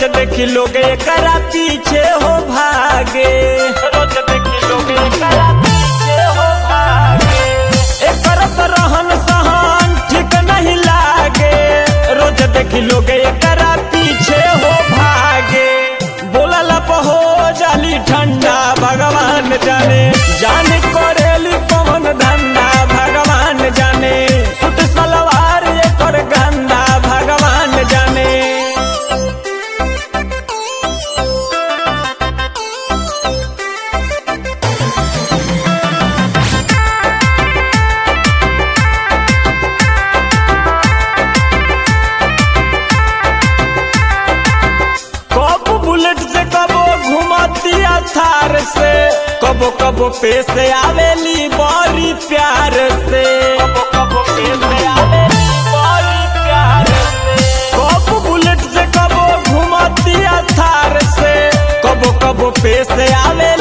देखी लोग एकरा पीछे हो भागे रोज देखी लोग एकरा पीछे हो भागे एकर तो रहन सहन ठीक नहीं लागे रोज देखी लोग एकरा पीछे हो भागे बोलला हो जाली ठंडा भगवान जाने जाने करेली पवन धंधा भगवान जाने सुट सलवार एकर गंदा भगवान जाने कब बुलेट से कबो घुमतिया थार से कबो कबो पे से आवेली बड़ी प्यार से कबो कबो पे से आवेली बड़ी प्यार से कब बुलेट से कबो घुमतिया थार से कबो कबो पे से आवे